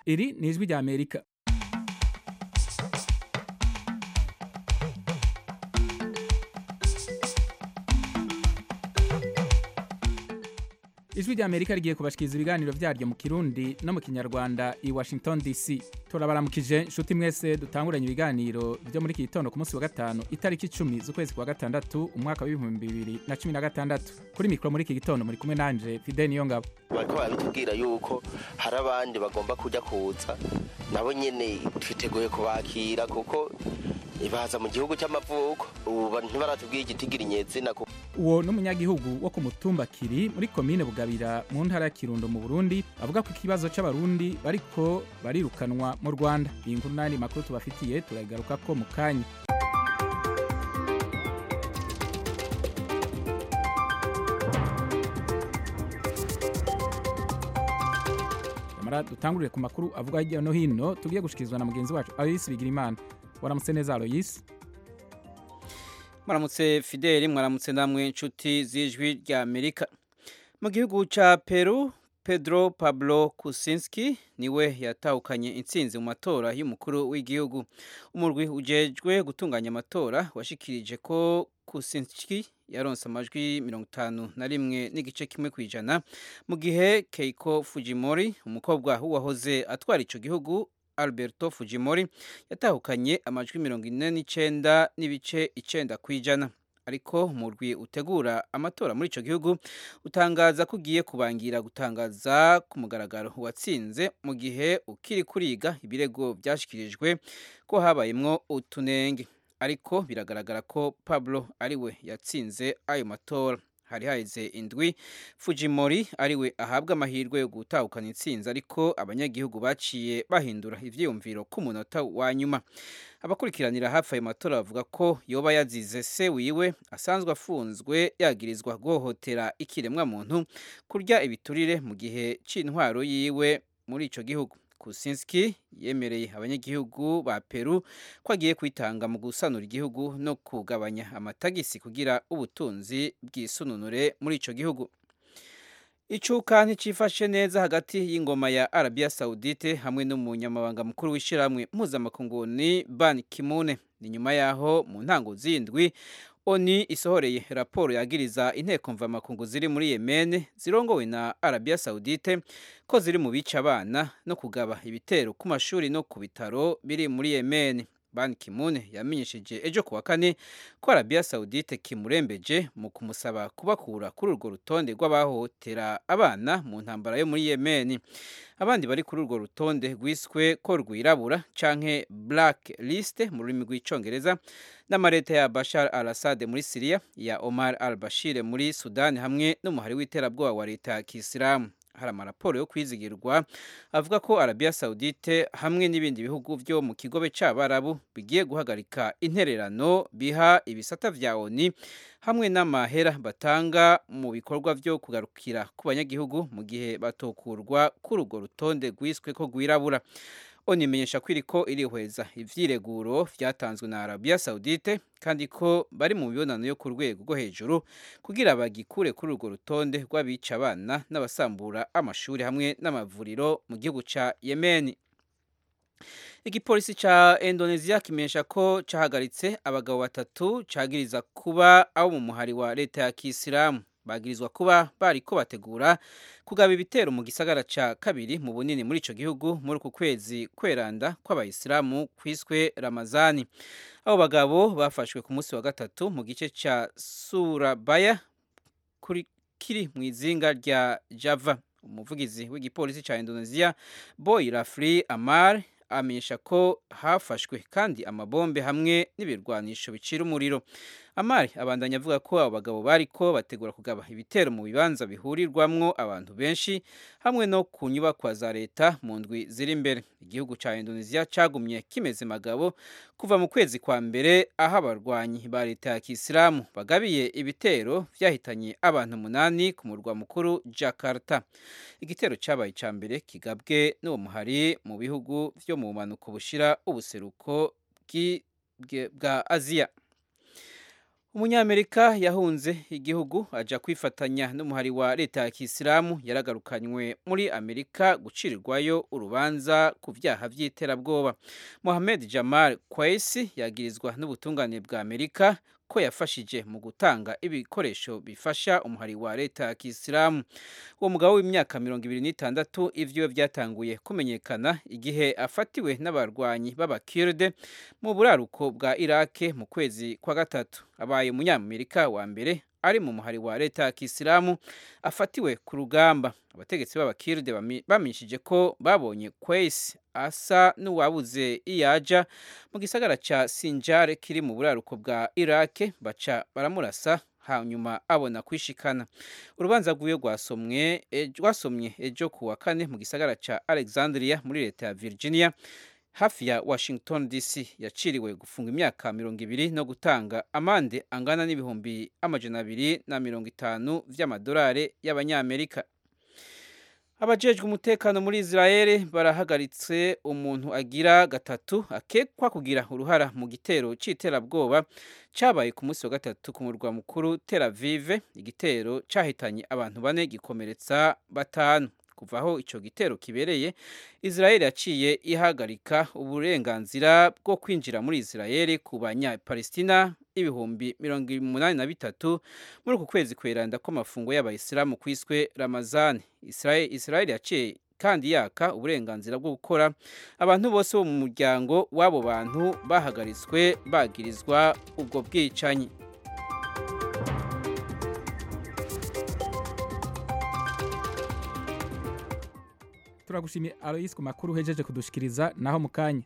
iri ni ijwi rya amerika ijwi rya amerika rigiye kubashikiriza ibiganiro vyaryo mu kirundi no mu kinyarwanda i washington dc turabaramukije nshuti mwese dutanguranye ibiganiro vyo muri iki gitondo ku munsi wa gatanu itariki icumi z'ukwezi kwa gatandatu umwaka w'ibihumbi bibiri na cumi na gatandatu kuri mikoro muri iki gitondo muri kumwe nanje fide niyo ngabo bariko barabitubwira yuko hari abandi bagomba kujya kuza nabo nyene twiteguye kubakira kuko baza mu gihugu cy'amavuko ubu ntibaratubwira igitigira inyezina uwo n'umunyagihugu wo ku mutumba kiri muri komine bugabira mu ntara ya kirundo mu burundi avuga ko ikibazo c'abarundi bariko barirukanwa mu rwanda iyi nkuru n'ayandi makuru tubafitiye turagaruka ko mu kanya nyamara dutangurire ku makuru avuga hirya no hino tugiye gushikirizwa na mugenzi wacu aloyisi bigirimana waramutse neza aloyisi mwaramutse fideli mwaramutse namwe inshuti z'ijwi rya amerika mu gihugu cya peru pedro pablo kusinski niwe yatahukanye intsinzi mu matora y'umukuru w'igihugu umurwi ujejwe gutunganya amatora washikirije ko kusinski yaronse amajwi mirongo itanu na rimwe n'igice kimwe ku ijana mu gihe keiko fujimori umukobwa w'uwahoze atwara icyo gihugu alberto fujimori yatahukanye amajwi mirongo ine n'icyenda n'ibice icyenda ku ijana ariko umurwi utegura amatora muri icyo gihugu utangaza ko ugiye kubangira gutangaza ku mugaragaro uwatsinze mu gihe ukiri kuriga ibirego byashyikirijwe ko habayemwo utunenge ariko biragaragara ko pablo ariwe yatsinze ayo matora hari haheze indwi fujimori ariwe ahabwa amahirwe yo gutahukana intsinzi ariko abanyagihugu baciye bahindura ivyiyumviro ku munota wa nyuma abakurikiranira hafi ayo matora bavuga ko yoba yazize se wiwe asanzwe afunzwe yagirizwa guhohotera ikiremwa muntu kurya ibiturire mu gihe c'intwaro yiwe muri ico gihugu kusinski yemereye abanyagihugu ba peru ko agiye kwitanga mu gusanura igihugu no kugabanya amatagisi kugira ubutunzi bwisununure muri ico gihugu icuka nticifashe neza hagati y'ingoma ya arabiya saudite hamwe n'umunyamabanga mukuru w'ishyirahamwe mpuzamakunguni ban kimune ni nyuma yaho mu ntango z'indwi oni isohoreye raporo yagiriza inteko mvamakungu ziri muri Yemen zirongowe na Arabia Saudite ko ziri mu bica abana no kugaba ibitero ku mashuri no ku bitaro biri muri Yemen Ban Ki-moon yamenyesheje ejo kuwa kane ko Arabia Saudite kimurembeje mu kumusaba kubakura kuri urwo rutonde rw'abahohotera abana mu ntambara yo muri Yemen abandi bari kuri urwo rutonde rwiswe ko rwirabura canke black list mu rurimi rw'icongereza n'amareta ya Bashar al-Assad muri Syria ya Omar al-Bashir muri Sudan hamwe n'umuhari w'iterabwoba wa leta ya Kisilamu hari amaraporo yo kwizigirwa avuga ko Arabia Saudite hamwe n'ibindi bihugu byo mu kigobe c'abarabu bigiye guhagarika intererano biha ibisata vya ONU hamwe n'amahera batanga mu bikorwa byo kugarukira ku banyagihugu mu gihe batokurwa kuri urwo rutonde rwiswe ko rwirabura ONU imenyesha ko iriko irihweza ivyireguro vyatanzwe na Arabia Saudite kandi ko bari mu mibonano yo ku rwego rwo hejuru kugira bagikure kuri urwo rutonde rw'abica abana n'abasambura amashuri hamwe n'amavuriro mu gihugu ca Yemen igipolisi ca Indonesia kimenyesha ko cahagaritse abagabo batatu cagiriza kuba abo mu muhari wa leta ya Kisilamu bagirizwa kuba bariko bategura kugaba ibitero mu gisagara ca kabiri mu bunini muri ico gihugu muri uku kwezi kweranda kw'abayisilamu kwiswe Ramazani abo bagabo bafashwe ku munsi wa gatatu mu gice ca Surabaya kuri kiri mu izinga rya Java umuvugizi w'igipolisi ca Indonesia Boy Rafli Amar amenyesha ko hafashwe kandi amabombe hamwe n'ibirwanisho bicira umuriro amari abandanya avuga ko abo bagabo bariko bategura kugaba ibitero mu bibanza bihurirwamwo abantu benshi hamwe no ku nyubakwa za leta mu ndwi ziri imbere igihugu ca Indonesia cagumye kimeze magabo kuva mu kwezi kwa mbere aho abarwanyi ba leta ya Kisilamu bagabiye ibitero vyahitanye abantu munani ku murwa mukuru Jakarta igitero cabaye ca mbere kigabwe n'uwo muhari mu bihugu vyo mu bumanuko bushira ubuseruko bwa Aziya umunyamerika yahunze igihugu aja kwifatanya n'umuhari wa leta ya kisilamu yaragarukanywe muri amerika gucirirwayo urubanza ku vyaha vy'iterabwoba mohamed jamal kwaisi yagirizwa n'ubutungane bwa amerika ko yafashije mu gutanga ibikoresho bifasha umuhari wa leta ya kisilamu uwo mugabo w'imyaka mirongo ibiri n'itandatu ivyiwe vyatanguye kumenyekana igihe afatiwe n'abarwanyi b'abakirde mu buraruko bwa irake mu kwezi kwa gatatu abaye umunyamerika wa mbere ari mu muhari wa leta ya kisilamu afatiwe ku rugamba abategetsi b'abakirde bamenyeshije ko babonye kwesi asa n'uwabuze iyaja mu gisagara ca sinjar kiri mu buraruko bwa irake baca baramurasa hanyuma abona kwishikana urubanza rwiwe rwasomwe rwasomye ejo ku wa kane mu gisagara ca alexandria muri leta ya virginia hafi ya washington dc yaciriwe gufunga imyaka mirongo ibiri no gutanga amande angana n'ibihumbi amajana abiri na mirongo itanu vy'amadolari y'abanyamerika abajejwe umutekano muri israel barahagaritse umuntu agira gatatu akekwa kugira uruhara mu gitero c'iterabwoba cabaye ku munsi wa gatatu ku murwa mukuru tel avive igitero cahitanye abantu bane gikomeretsa batanu kuva aho ico gitero kibereye israel yaciye ihagarika uburenganzira bwo kwinjira muri israel ku banyapalestina ibihumbi mirongo umunani na bitatu muri uku kwezi kweranda kw'amafungo y'abayisilamu kwiswe ramazani israel, israel yaciye kandi yaka uburenganzira bwo gukora abantu bose bo mu muryango w'abo bantu bahagaritswe bagirizwa ubwo bwicanyi turagushimiye aloyisi ku makuru uhejeje kudushikiriza naho mu kanya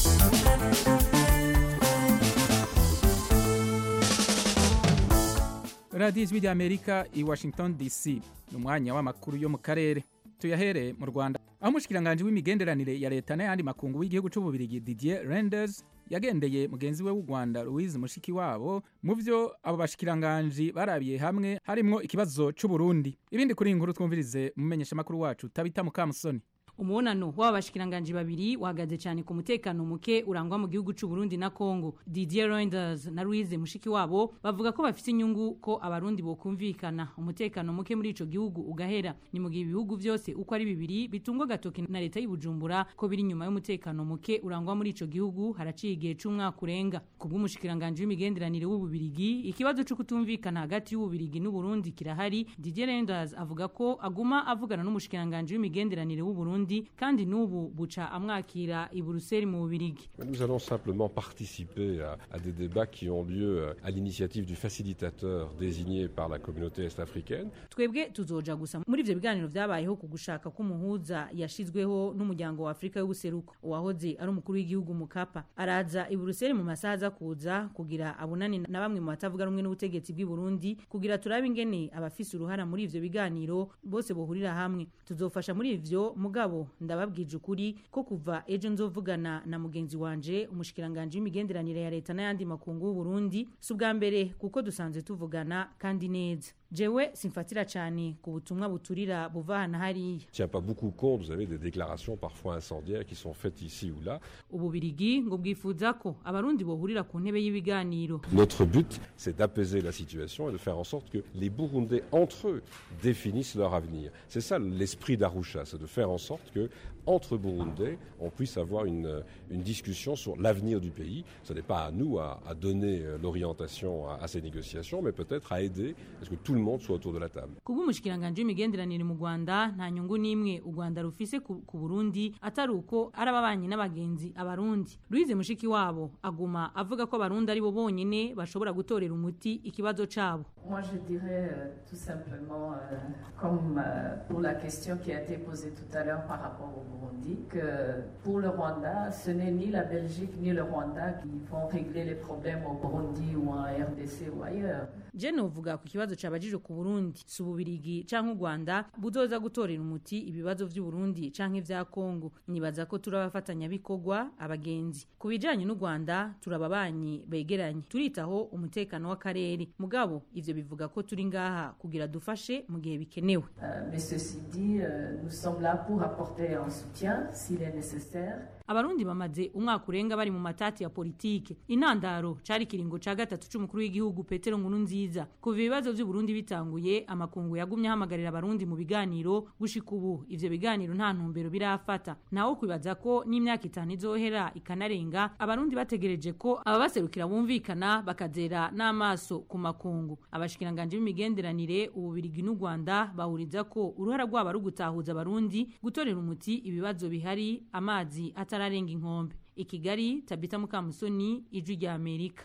radiyo ijwi ry'amerika i washington dc ni umwanya w'amakuru yo mu karere tuyahereye mu rwanda aho umushikiranganji w'imigenderanire ya leta n'ayandi makungu w'igihugu c'ububirigi didier renders yagendeye mugenzi we w'u rwanda louise mushikiwabo mu vyo abo bashikiranganji barabiye hamwe harimwo ikibazo c'uburundi ibindi kuri iyi nkuru twumvirize umumenyeshamakuru wacu tabita mukamusoni umubonano w'aba bashikiranganji babiri wahagaze cyane ku mutekano muke urangwa mu gihugu c'u Burundi na Congo Didier Reinders na Louise Mushikiwabo bavuga ko bafite inyungu ko abarundi bokumvikana umutekano muke muri ico gihugu ugahera ni mu gihe ibihugu byose uko ari bibiri bitungwa gatoke na leta y'Ibujumbura ko biri nyuma y'umutekano muke urangwa muri ico gihugu haraciye igihe c'umwaka urenga kubw'umushikiranganji w'imigenderanire w'ububirigi ikibazo cyo kutumvikana hagati y'ububirigi n'u Burundi kirahari Didier Reinders avuga ko aguma avugana n'umushikiranganji w'imigenderanire w'u Burundi kandi n'ubu buca amwakira i Buruseli mu Bubirigi. Nous allons simplement participer à, à des débats qui ont lieu à l'initiative du facilitateur désigné par la communauté est-africaine. Twebwe tuzoja gusa muri ivyo biganiro vyabayeho ku gushaka k'umuhuza yashizweho n'umuryango wa Afrika y'ubuseruko uwahoze ari umukuru w'igihugu Mukapa araza i Buruseli mu masaha aza kuza kugira abonane na bamwe mu batavuga rumwe n'ubutegetsi bw'i Burundi kugira turabe ingene abafise uruhara muri ivyo biganiro bose bohurira hamwe tuzofasha muri ivyo mugabo ndababwije ukuri ko kuva ejo nzovugana na mugenzi wanje umushikiranganje w'imigenderanire ya leta n'ayandi makungu y'u Burundi si ubwa mbere kuko dusanzwe tuvugana kandi neza jewe simfatira cyane ku butumwa buturira buva hana hariya tient pas beaucoup compte vous avez des déclarations parfois incendiaires qui sont faites ici ou là ububirigi ngo bwifuza ko abarundi bohurira ku ntebe y'ibiganiro notre but c'est d'apaiser la situation et de faire en sorte que les burundais entre eux définissent leur avenir c'est ça l'esprit d'Arusha c'est de faire en sorte que entre Burundais, on puisse avoir une, une discussion sur l'avenir du pays. Ce n'est pas à nous à, à donner l'orientation à, à, ces négociations, mais peut-être à aider à ce que tout le monde soit autour de la table. kubw'umushikiranganje w'imigenderanire mu Rwanda nta nyungu n'imwe u Rwanda rufise ku ku Burundi atari uko ari ababanyi n'abagenzi abarundi Louise Mushiki wabo aguma avuga ko abarundi ari bo bonyene bashobora gutorera umuti ikibazo cabo Moi, je dirais euh, tout simplement, euh, comme euh, pour la question qui a été posée tout à l'heure par rapport au Burundi, que pour le Rwanda, ce n'est ni la Belgique ni le Rwanda qui vont régler les problèmes au Burundi ou en RDC ou ailleurs. je novuga ku kibazo cabajije ku Burundi si ububirigi canke u Rwanda buzoza gutorera umuti ibibazo vy'u Burundi canke vya Kongo nibaza ko turi abafatanyabikorwa abagenzi ku bijanye n'u Rwanda turi ababanyi begeranye turitaho umutekano w'akarere mugabo ivyo bivuga ko turi ngaha kugira dufashe mu gihe bikenewe Euh, mais ceci dit, euh, nous sommes là pour apporter un soutien s'il est nécessaire. abarundi bamaze umwaka urenga bari mu matati ya politike intandaro cari kiringo ca gatatu c'umukuru w'igihugu Petero Nkurunziza kuva ibibazo vy'Uburundi bitanguye amakungu yagumye ahamagarira abarundi mu biganiro gushika ubu ivyo biganiro nta ntumbero birafata nawo kwibaza ko n'imyaka itanu izohera ikanarenga abarundi bategereje ko ababaserukira bumvikana bakazera n'amaso ku makungu abashikiranganje b'imigenderanire ububirigi n'u Rwanda bahuriza ko uruhara rwabo ari ugutahuza abarundi gutorera umuti ibibazo bihari amazi atararenga inkombe i Kigali Tabita Mukamusoni ijwi rya Amerika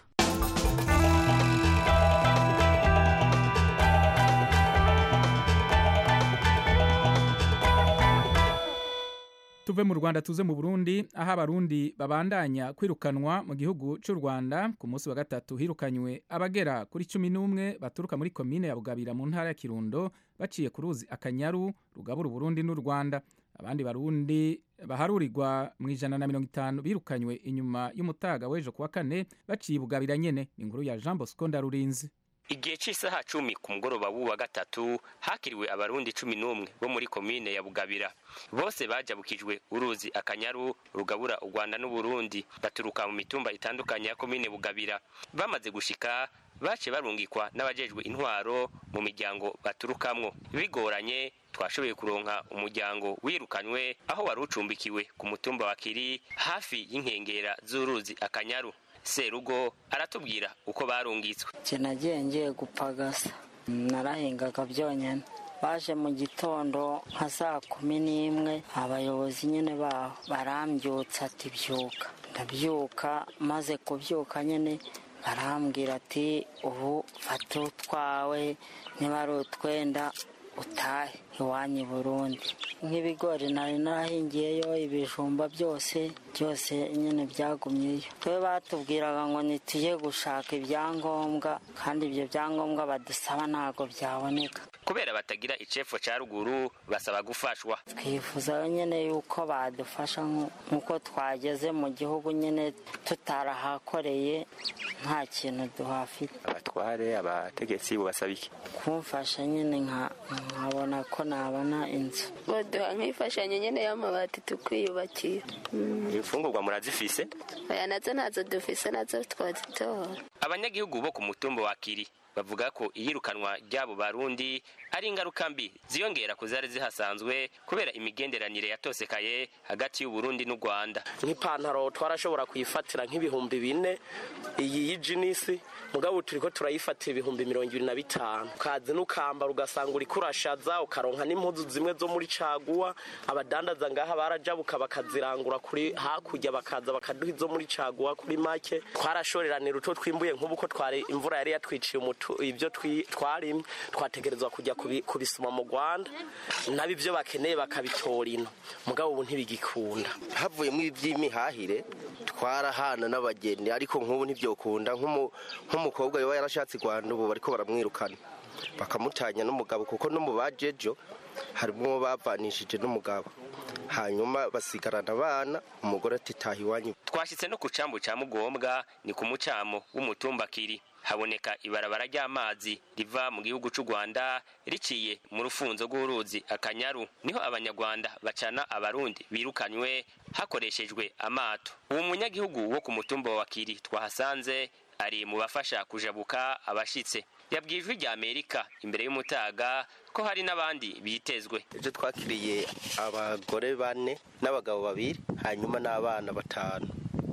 tuve mu Rwanda tuze mu Burundi aho abarundi babandanya kwirukanwa mu gihugu cy'u Rwanda ku munsi wa gatatu hirukanywe abagera kuri cumi n'umwe baturuka muri komine ya Bugabira mu ntara ya Kirundo baciye ku ruzi Akanyaru rugabura Burundi n'u Rwanda abandi barundi baharurirwa mu ijana na mirongo itanu birukanywe inyuma y'umutaga w'ejo kuwa kane baciye Bugabira nyene ni inkuru ya Jean Bosco Ndarurinzi igihe cy'isaha cumi ku mugoroba w'uwa gatatu hakiriwe abarundi cumi n'umwe bo muri komine ya bugabira bose bajabukijwe uruzi akanyaru rugabura u rwanda n'uburundi baturuka mu mitumba itandukanye ya komine bugabira bamaze gushika bace barungikwa n'abajejwe intwaro mu miryango baturukamwo bigoranye twashoboye kuronka umuryango wirukanywe aho wari ucumbikiwe ku mutumba wa kiri hafi y'inkengera z'uruzi akanyaru serugo aratubwira uko barungitswe nje nagiye ngiye gupagasa narahingaga byonyine baje mu gitondo nka saa kumi n'imwe abayobozi nyine baho barambyutsa ati byuka ndabyuka maze kubyuka nyine barambwira ati ubu fata utwawe niba ari utwenda utahe iwanyu i burundi nk'ibigori nari narahingiyeyo ibijumba byose byose nyine byagumyeyo twe batubwiraga ngo ntitujye gushaka ibyangombwa kandi ibyo byangombwa badusaba ntabwo byaboneka kubera batagira icepfo ca ruguru basaba gufashwa twifuza nyine yuko badufasha nk'uko twageze mu gihugu nyine tutarahakoreye nta kintu duhafite abatware abategetsi bubasaba iki kumfasha nyine nkabona ko nabona inzu baduha nk'imfashanyo nyine y'amabati tukwiyubakira imfungurwa murazifise aya nazo ntazo dufise nazo twazitora abanyagihugu bo ku mutumba wa kiri bavuga ko iyirukanwa ry'abo barundi ari ingaruka mbi ziyongera ku zari zihasanzwe kubera imigenderanire yatosekaye hagati y'uburundi n'u rwanda nk'ipantaro twarashobora kuyifatira nk'ibihumbi bine iyi y'ijinisi mugabo turi ko turayifatira ibihumbi mirongo ibiri na bitanu ukaza n'ukambara ugasanga uri kurashaza ukaronka n'impuzu zimwe zo muri caguwa abadandaza ngaha barajabuka bakazirangura kuri hakurya bakaza bakaduha izo muri caguwa kuri make twarashoreranira utwo twimbuye nk'ubu ko twari imvura yari yatwiciye umutu ibyo twarimye twategerezwa kujya kubisoma mu rwanda nabo ibyo bakeneye bakabitora ino mugabo ubu ntibigikunda havuyemo iby'imihahire twarahana n'abageni ariko nk'ubu ntibyokunda nk'umukobwa yaba yarashatse i rwanda ubu bariko baramwirukana bakamutanya n'umugabo kuko no mu bajejo harimo bavanishije n'umugabo hanyuma basigarana abana umugore ati taha iwanyu twashyitse no ku cambu ca mugombwa ni ku mucamo w'umutumba kiri haboneka ibarabara ry'amazi riva mu gihugu cy'u rwanda riciye mu rufunzo rw'uruzi akanyaru niho abanyarwanda bacana abarundi birukanywe hakoreshejwe amato uwo munyagihugu wo ku mutumba wa kiri twahasanze ari mu bafasha kujabuka abashitse yabwiye ijwi rya amerika imbere y'umutaga ko hari n'abandi bitezwe ejo twakiriye abagore bane n'abagabo babiri hanyuma n'abana batanu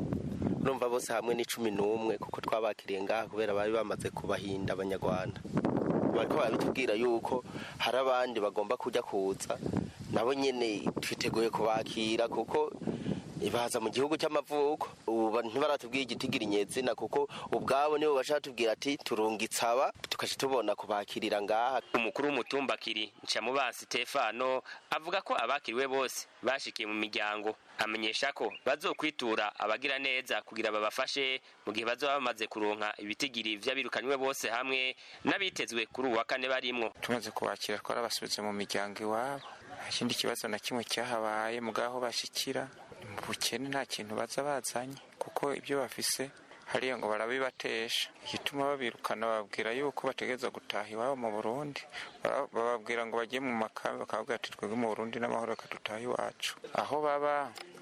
urumva bose hamwe ni cumi n'umwe kuko twabakiriye ngaha kubera bari bamaze kubahinda abanyarwanda bariko barabitubwira yuko hari abandi bagomba kujya kuza nabo nyene twiteguye kubakira kuko baza mu gihugu cy'amavuko ubu ntibaratubwira igitigiri nyezina kuko ubwabo nibo bashaka tubwira ati turungitsaba tukaca tubona kubakirira ngaha umukuru w'umutumba kiri ncamubansi stefano avuga ko abakiriwe bose bashikiye mu miryango amenyesha ko bazokwitura abagira neza kugira babafashe mu gihe bazoba bamaze kuronka ibitigiri vy'abirukanywe bose hamwe n'abitezwe kuri uwa kane barimwo tumaze kubakira twarabasubitse mu miryango iwabo nta kindi kibazo na kimwe cyahabaye mugaho bashikira mu bukene nta kintu baza bazanye kuko ibyo bafise hariya ngo barabibatesha igituma babirukana bababwira yuko bategereza gutaha iwabo mu burundi bababwira ngo bagiye mu makambi bakababwira ati twebwe mu burundi n'amahoro reka dutahe iwacu aho baba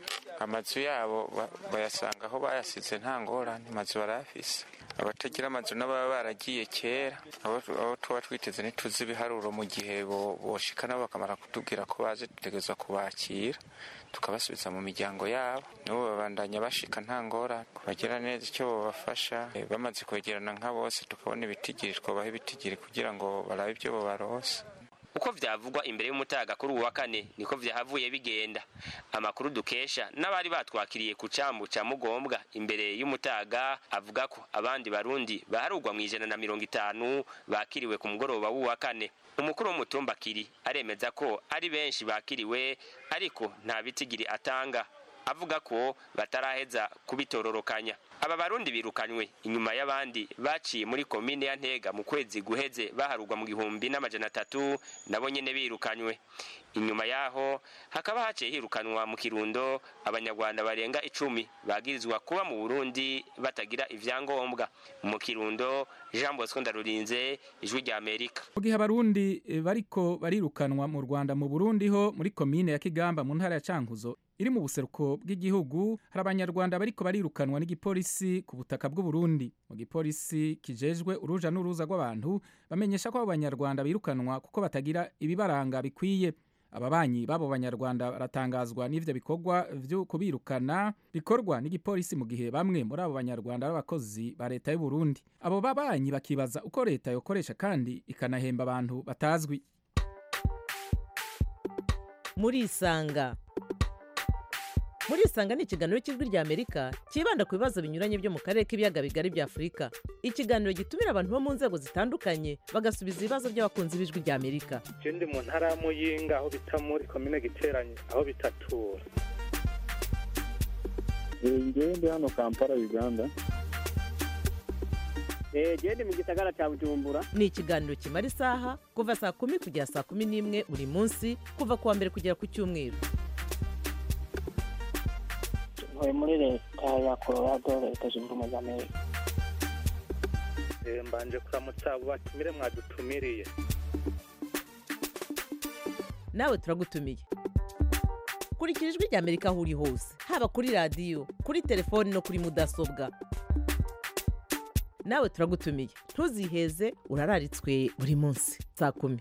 amazu yabo bayasanga aho bayasize nta ngorane amazu barayafise abatagira amazu n'ababa baragiye kera abo tuba twiteze ntituzi ibiharuro mu gihe boshika nabo bakamara kutubwira ko baje dutegerezwa kubakira tukabasubiza mu miryango yabo nabo babandanya bashika nta ngorane kubagira neza icyo babafasha bamaze kwegerana nka bose tukabona ibitigiri twabaha ibitigiri kugira ngo barabe ibyo babarose uko vyavugwa imbere y'umutaga kuri uwa kane niko vyahavuye bigenda amakuru dukesha n'abari batwakiriye ku cambu ca mugombwa imbere y'umutaga avuga ko abandi barundi baharugwa mw'ijana na mirongo itanu bakiriwe ku mugoroba w'uwa kane umukuru w'umutumba kiri aremeza ko ari benshi bakiriwe ariko nta bitigiri atanga avuga ko bataraheza kubitororokanya aba barundi birukanywe inyuma y'abandi baciye muri komine ya ntega mu kwezi guheze baharugwa mu gihumbi n'amajana atatu nabo nyene birukanywe inyuma yaho hakaba haciye hirukanwa mu kirundo abanyarwanda barenga icumi bagirizwa kuba mu burundi batagira ivyangombwa mu kirundo jean bosco ndarurinze ijwi rya amerika mu gihe abarundi bariko barirukanwa mu rwanda mu burundi ho muri komine ya kigamba mu ntara ya cankuzo iri mu buseruko bw'igihugu hari abanyarwanda bariko barirukanwa n'igipolisi ku butaka bw'uburundi mu gipolisi kijejwe uruja n'uruza rw'abantu bamenyesha ko abo banyarwanda birukanwa kuko batagira ibibaranga bikwiye ababanyi b'abo banyarwanda baratangazwa n'ivyo bikorwa vyo kubirukana bikorwa n'igipolisi mu gihe bamwe muri abo banyarwanda b'abakozi ba leta y'u Burundi abo babanyi bakibaza uko leta yokoresha kandi ikanahemba abantu batazwi murisanga murisanga ni ikiganiro cy'ijwi rya amerika cyibanda ku bibazo binyuranye byo mu karere k'ibiyaga bigari bya afurika ikiganiro gitumira abantu bo mu nzego zitandukanye bagasubiza ibibazo by'abakunzi b'ijwi rya amerika ndi mu ntara ya muyinga aho bita muri komine giteranye aho bitatura ngewe ndi hano kampala uganda gende mu gisagara cya bujumbura ni ikiganiro kimara isaha kuva saa kumi kugera saa kumi n'imwe buri munsi kuva ku wa mbere kugera ku cyumweru ntuye muri leta ya colorado leta zunze ubumwe za amerika mbanje kuramutsa abo batumire mwadutumiriye nawe turagutumiye kurikira ijwi rya amerika aho uri hose haba kuri radiyo kuri telefoni no kuri mudasobwa nawe turagutumiye ntuziheze urararitswe buri munsi saa kumi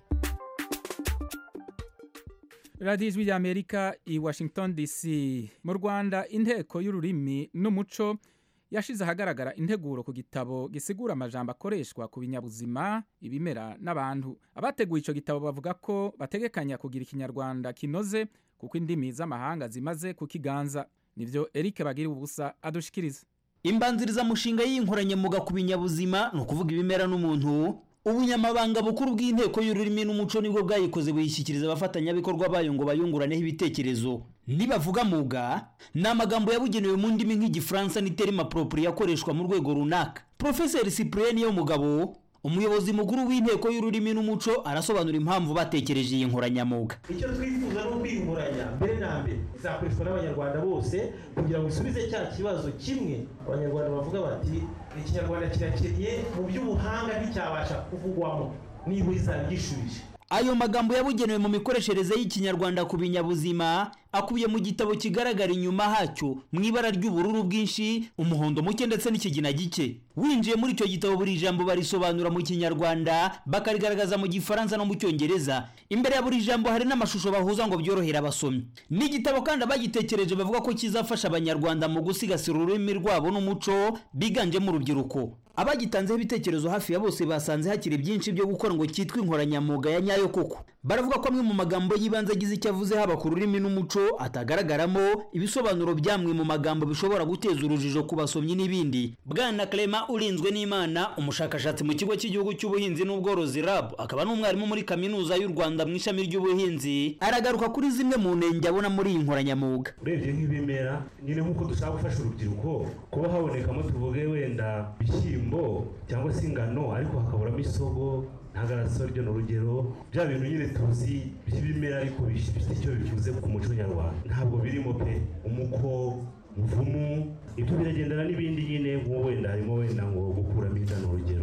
radiyo ijwi rya amerika i washington dc mu rwanda inteko y'ururimi n'umuco yashize ahagaragara integuro ku gitabo gisigura amajambo akoreshwa ku binyabuzima ibimera n'abantu abateguye icyo gitabo bavuga ko bategekanya kugira ikinyarwanda kinoze kuko indimi z'amahanga zimaze kukiganza nibyo eric bagira ubusa adushikiriza imbanzirizamushinga y'inkoranyamuga ku binyabuzima ni ukuvuga ibimera n'umuntu ubunyamabanga bukuru bw'inteko y'ururimi n'umuco nibwo bwayikoze buyishyikiriza abafatanyabikorwa bayo ngo bayunguraneho ibitekerezo nibavuga muga ni amagambo yabugenewe mu ndimi nk'igifaransa n'iterima poropuri yakoreshwa mu rwego runaka porofeseri cyprien yo mugabo umuyobozi mukuru w'inteko y'ururimi n'umuco arasobanura impamvu batekereje iyi nkoranyamuga icyo twifuza ni ukwiyunguranya mbere na mbere izakoreshwa n'abanyarwanda bose kugira ngo isubize cya kibazo kimwe abanyarwanda bavuga bati ikinyarwanda kirakennye mu by'ubuhanga nticyabasha kuvugwamo niba izaba gishubije ayo magambo yabugenewe mu mikoreshereze y'ikinyarwanda ku binyabuzima akubiye mu gitabo kigaragara inyuma hacyo mu ibara ry'ubururu bwinshi umuhondo muke ndetse n'ikigina gike winjiye muri icyo gitabo buri jambo barisobanura mu kinyarwanda bakarigaragaza mu gifaransa no mu cyongereza imbere ya buri jambo hari n'amashusho bahuza ngo byorohere abasomyi ni igitabo kandi abagitekereje bavuga ko kizafasha abanyarwanda mu gusigasira ururimi rwabo n'umuco biganjemo urubyiruko abagitanzeho ibitekerezo hafi ya bose basanze hakiri byinshi byo gukora ngo cyitwe inkoranyamuga ya nyayo koko baravuga ko amwe mu magambo y'ibanze agize icyo avuze haba ku rurimi n'umuco atagaragaramo ibisobanuro byamwe mu magambo bishobora guteza urujijo ku basomyi n'ibindi bwana clement urinzwe n'imana umushakashatsi mu kigo cy'igihugu cy'ubuhinzi n'ubworozi rab akaba n'umwarimu muri kaminuza y'u rwanda mu ishami ry'ubuhinzi aragaruka kuri zimwe mu ntenge abona muri iyi nkoranyamuga urebye nk'ibimera nyine nk'uko dushaka gufasha urubyiruko kuba habonekamo tuvuge wenda ibishyimbo cyangwa se ingano ariko hakaburamo isogo ntagaraso ryo ni urugero bya bintu nyine tuzi by'ibimera ariko bifite icyo bivuze ku muco nyarwanda ntabwo birimo pe umuko umuvumu ibyo biragendana n'ibindi nyine nk'uwo wenda harimo wenda ngo gukuramo inda ni urugero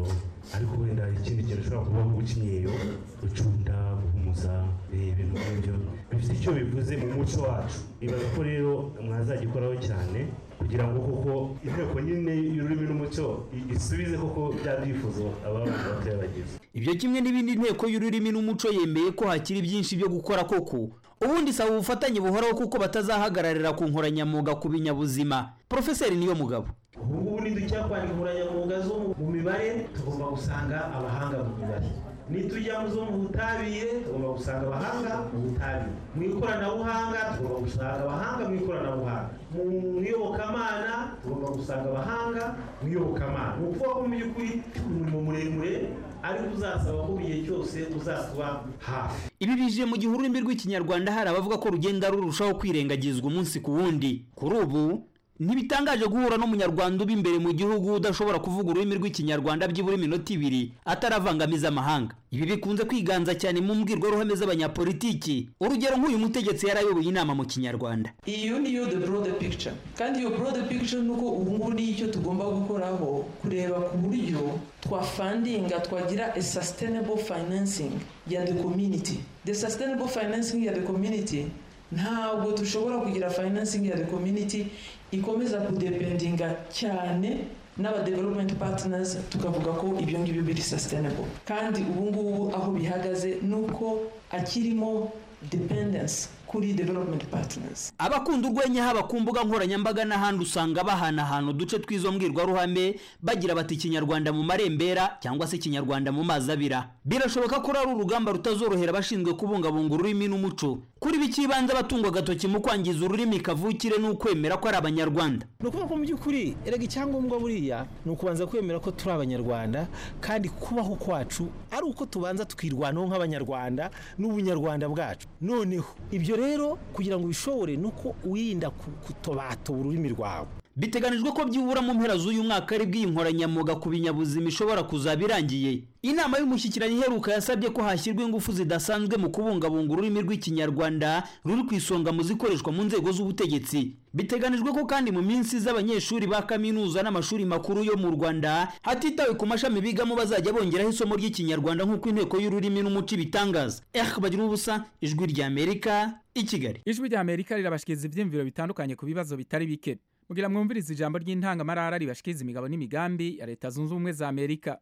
ariko wenda hari ikindi kintu ushobora kuba guca imyeyo gucunda guhumuza eh, ibintu nk'ibyo bifite icyo bivuze mu muco wacu ibaza ko rero mwazagikoraho cyane kugira ngo koko inteko nyine y'ururimi n'umuco i- isubize koko bya byifuzo aba bana batoya bagize ibyo kimwe n'ibindi inteko y'ururimi n'umuco yemeye ko hakiri byinshi byo gukora koko ubundi saba ubufatanye buhoraho kuko batazahagararira ku nkoranyamwuga ku binyabuzima porofeseri niyo mugabo ubu ngubu nidujya kwandika inkoranyamwuga zo mu- mu mibare tugomba gusanga abahanga mu mibare nitujya mu zo mu butabire tugomba gusanga abahanga mu butabire mu ikoranabuhanga tugomba gusanga abahanga mu ikoranabuhanga mu iyobokamana tugomba gusanga abahanga mu iyobokamana ni ukuvuga ko mu by'ukuri umurimo muremure ariko uzasaba ko igihe cyose uzatuba hafi ibi bije mu gihe ururimi rw'ikinyarwanda hari abavuga ko rugenda rurushaho kwirengagizwa umunsi ku wundi kuri ubu ntibitangaje guhura n'umunyarwanda uba imbere mu gihugu udashobora kuvuga ururimi rw'ikinyarwanda byibura iminota ibiri ataravangamiza amahanga ibi bikunze kwiganza cyane mu mbwirwaruhame z'abanyapolitiki urugero nk'uyu mutegetsi yarayoboye inama mu kinyarwanda iyo niyo the broader picture kandi iyo broader picture ni uko ubu ngubu niyo icyo tugomba gukoraho kureba ku buryo twafandinga twagira a sustainable financing ya the community the sustainable financing ya the community ntabwo dushobora kugira financing ya the community ikomeza kudependinga cyane n'aba development partners tukavuga ko ibyo ngibyo biri sustainable kandi ubu ngubu aho bihagaze ni uko akirimo dependence kuri development partners abakunda urwenya haba ku mbuga nkoranyambaga n'ahandi usanga bahanahana uduce tw'izo mbwirwaruhame bagira bati ikinyarwanda mu marembera cyangwa se ikinyarwanda mu mazi abira birashoboka ko ari urugamba rutazorohera abashinzwe kubungabunga ururimi n'umuco kuri bikibanza abatungwa agatoki mu kwangiza ururimi kavukire ni ukwemera ko ari abanyarwanda ni ukuvuga ko mu by'ukuri erega icyangombwa buriya ni ukubanza kwemera ko turi abanyarwanda kandi kubaho kwacu ari uko tubanza tukirwanaho nk'abanyarwanda n'ubunyarwanda bwacu noneho ibyo rero kugira ngo ubishobore ni uko wirinda ku- kutobatobura ururimi rwawe biteganijwe ko byibura mu mpera z'uyu mwaka ari bw'iyi nkoranyamwuga ku binyabuzima ishobora kuzaba irangiye inama y'umushyikirano iheruka yasabye ko hashyirwa ingufu zidasanzwe mu kubungabunga ururimi rw'ikinyarwanda ruri ku isonga mu zikoreshwa mu nzego z'ubutegetsi biteganijwe ko kandi mu minsi z'abanyeshuri ba kaminuza n'amashuri makuru yo mu rwanda hatitawe ku mashami bigamo bazajya bongeraho isomo ry'ikinyarwanda nk'uko inteko y'ururimi n'umuco ibitangaza eh bagira ubusa ijwi ry'amerika i kigali ijwi rya amerika rirabashikiriza ibyiyumviro bitandukanye ku bibazo bitari bike mugira mwumvirize ijambo ry'intangamarara ribashikiriza imigabo n'imigambi ya leta zunze ubumwe za amerika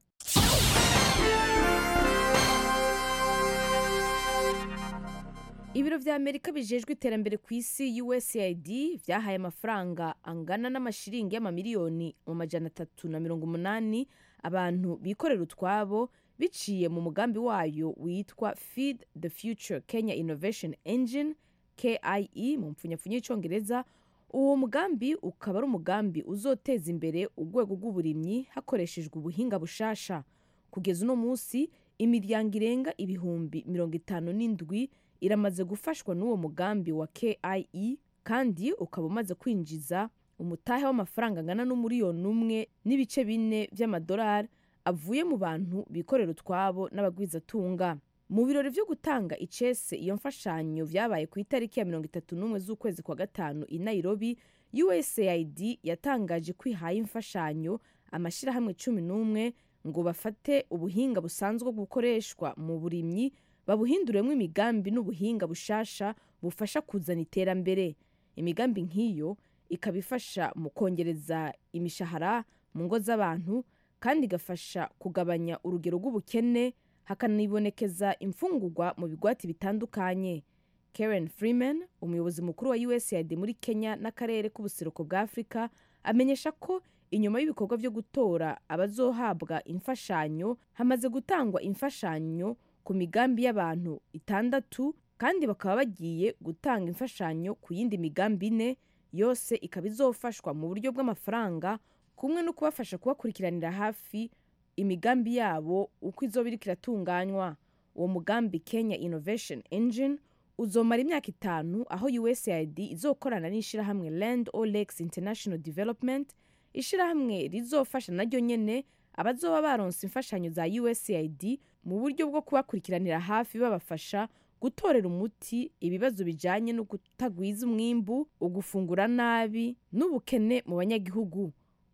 ibiro vya amerika bijejwe iterambere ku isi usaid vyahaye amafaranga angana n'amashiringi y'amamiliyoni mu majana atatu na mirongo umunani abantu bikorera utwabo biciye mu mugambi wayo witwa feed the future kenya innovation engine kie mu mpfunyapfunya y'icongereza uwo mugambi ukaba ari umugambi uzoteza imbere urwego rw'uburimyi hakoreshejwe ubuhinga bushasha kugeza uno munsi imiryango irenga ibihumbi mirongo itanu n'indwi iramaze gufashwa n'uwo mugambi wa kie kandi ukaba umaze kwinjiza umutahe w'amafaranga angana n'umuriyoni umwe n'ibice bine by'amadolari avuye mu bantu bikorera utwabo n'abagwizatunga mu birori byo gutanga icese iyo mfashanyo byabaye ku itariki ya mirongo itatu n'umwe z'ukwezi kwa gatanu i nairobi usaid yatangaje ko ihaye imfashanyo amashyirahamwe cumi n'umwe ngo bafate ubuhinga busanzwe bukoreshwa mu burimyi babuhinduremo imigambi n'ubuhinga bushasha bufasha kuzana iterambere imigambi nk'iyo ikaba ifasha mu kongereza imishahara mu ngo z'abantu kandi igafasha kugabanya urugero rw'ubukene hakanibonekeza imfungurwa mu bigwati bitandukanye karen freeman umuyobozi mukuru wa usaid muri kenya n'akarere k'ubuseruko bwa afurika amenyesha ko inyuma y'ibikorwa byo gutora abazohabwa imfashanyo hamaze gutangwa imfashanyo ku migambi y'abantu itandatu kandi bakaba bagiye gutanga imfashanyo ku yindi migambi ine yose ikaba izofashwa mu buryo bw'amafaranga kumwe no kubafasha kubakurikiranira hafi imigambi yabo uko izoba iriko iratunganywa uwo mugambi kenya innovation engine uzomara imyaka itanu aho usaid izokorana n'ishyirahamwe land o lakes international development ishyirahamwe rizofasha naryo nyene abazoba baronse imfashanyo za usaid mu buryo bwo kubakurikiranira hafi babafasha gutorera umuti ibibazo bijanye no kutagwiza umwimbu ugufungura nabi n'ubukene mu banyagihugu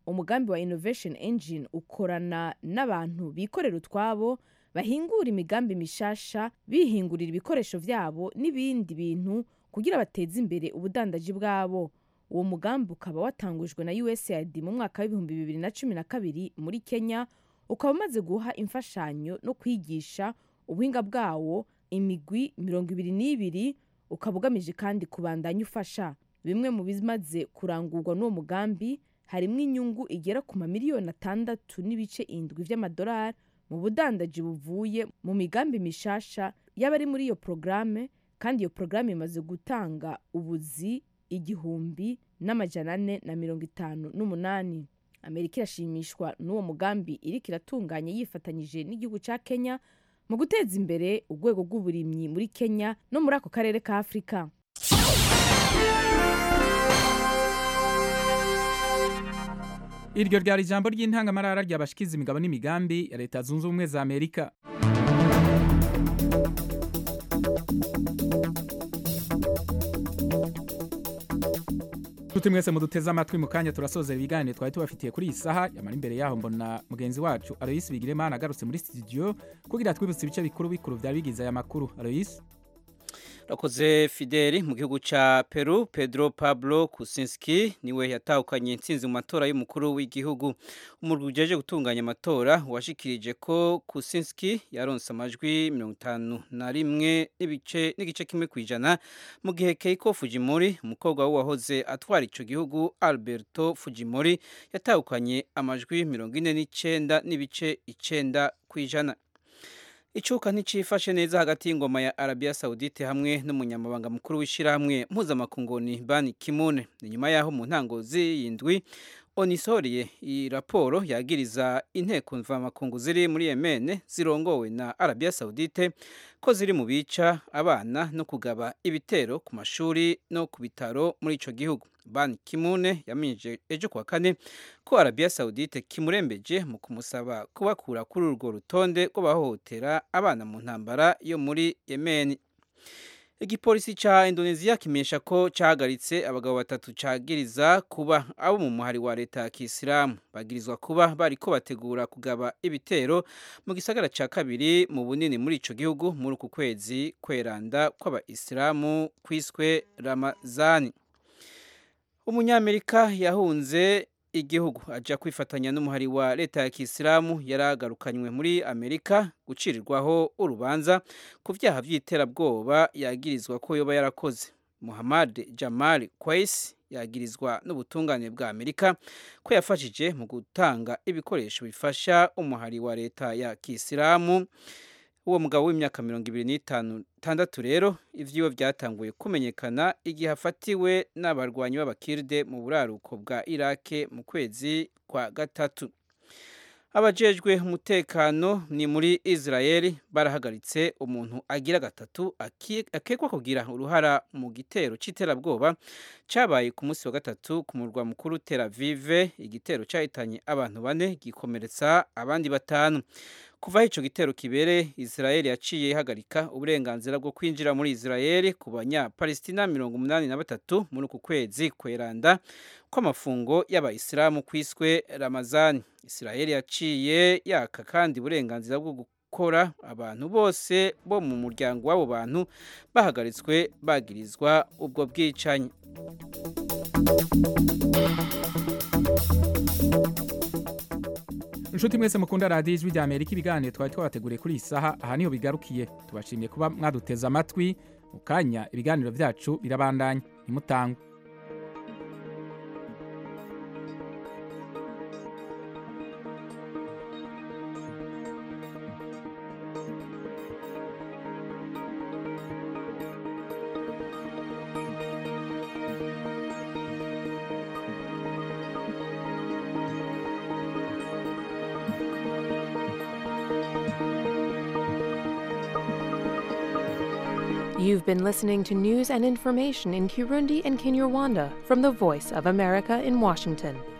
umugambi wa innovation engine ukorana n'abantu bikorera utwabo bahingura imigambi mishasha bihingurira ibikoresho vyabo n'ibindi bintu kugira bateze imbere ubudandaji bwabo uwo mugambi ukaba watangujwe na usaid mu mwaka w'ibihumbi bibiri na cumi na kabiri muri kenya ukaba umaze guha imfashanyo no kwigisha ubuhinga bwawo imigwi mirongo ibiri n'ibiri ukaba ugamije kandi kubandanya ufasha bimwe mu bimaze kurangurwa n'uwo mugambi harimo inyungu igera ku mamiliyoni atandatu n'ibice indwi vy'amadolari mu budandaji buvuye mu migambi mishasha y'abari muri iyo porogaramu kandi iyo porogaramu imaze gutanga ubuzi igihumbi n'amajana ane na mirongo itanu n'umunani amerika irashimishwa n'uwo mugambi iriko iratunganya yifatanyije n'igihugu ca kenya mu guteza imbere urwego rw'uburimyi muri kenya no muri ako karere ka afurika iryo ryari ijambo ry'intangamarara ryabashikiza imigabo n'imigambi ya leta zunze ubumwe za amerika tuti mwese muduteze amatwi mu kanya turasozera ibiganiro twari tubafitiye kuri iyi saha yamara imbere yaho mbona mugenzi wacu aloyisi bigiremana agarutse muri studio kugira twibutse ibice bikuru bikuru byari bigize aya makuru aloyisi Rakoze Fideli mu gihugu ca Peru Pedro Pablo Kuczynski niwe yatahukanye intsinzi mu matora y'umukuru w'igihugu umurwi ujeje gutunganya amatora washikirije ko Kuczynski yaronse amajwi 51 n'ibice n'igice kimwe kwijana mu gihe Keiko Fujimori umukobwa wahoze atwara ico gihugu Alberto Fujimori yatahukanye amajwi 49 n'ibice 9 kwijana Icuka nticifashe neza hagati y'ingoma ya Arabia Saudite hamwe n'umunyamabanga mukuru w'ishirahamwe mpuzamakungoni Ban Ki-moon ni nyuma yaho mu ntango z'iyindwi onisoriye iyi raporo yagiriza inteko mvamakungu ziri muri Yemen zirongowe na Arabia Saudite ko ziri mu bica abana no kugaba ibitero ku mashuri no ku bitaro muri ico gihugu Ban Ki-moon yamenyeje ejo kuwa kane ko Arabia Saudite kimurembeje mu kumusaba kubakura kuri urwo rutonde rw'abahohotera abana mu ntambara yo muri Yemen igipolisi ca Indonesia kimenyesha ko cahagaritse abagabo batatu cagiriza kuba abo mu muhari wa leta ya Kisilamu bagirizwa kuba bariko bategura kugaba ibitero mu gisagara ca kabiri mu bunini muri ico gihugu muri uku kwezi kweranda kw'abaisilamu kwiswe Ramazani umunyamerika yahunze igihugu aja kwifatanya n'umuhari wa leta ya Kisilamu yaragarukanywe muri Amerika gucirirwaho urubanza ku vyaha vy'iterabwoba yagirizwa ko yoba yarakoze Muhammad Jamal Qais yagirizwa n'ubutungane bwa Amerika ko yafashije mu gutanga ibikoresho bifasha umuhari wa leta ya Kisilamu uwo mugabo w'imyaka mirongo ibiri n'itandatu rero ivyiwe vyatanguye kumenyekana igihe afatiwe n'abarwanyi b'abakirde mu buraruko bwa irake mu kwezi kwa gatatu abajejwe umutekano ni muri israeli barahagaritse umuntu agira gatatu akekwa kugira uruhara mu gitero c'iterabwoba cabaye ku munsi wa gatatu ku murwa mukuru tel avive igitero cahitanye abantu bane gikomeretsa abandi batanu kuva aho ico gitero kibere Israeli yaciye ihagarika uburenganzira bwo kwinjira muri Israeli ku banyapalestina mirongo umunani na batatu muri uku kwezi kweranda kw'amafungo y'abayisilamu kwiswe Ramazani Israeli yaciye yaka kandi uburenganzira bwo gukora abantu bose bo mu muryango w'abo bantu bahagaritswe bagirizwa ubwo bwicanyi inshuti mwese mukunda radiyo ijwi rya amerika ibiganiro twari twabateguriye kuri iyi saha aha niho bigarukiye tubashimiye kuba mwaduteze amatwi mu kanya ibiganiro byacu birabandanya ntimutangwe You've been listening to news and information in Kirundi and Kinyarwanda from the Voice of America in Washington.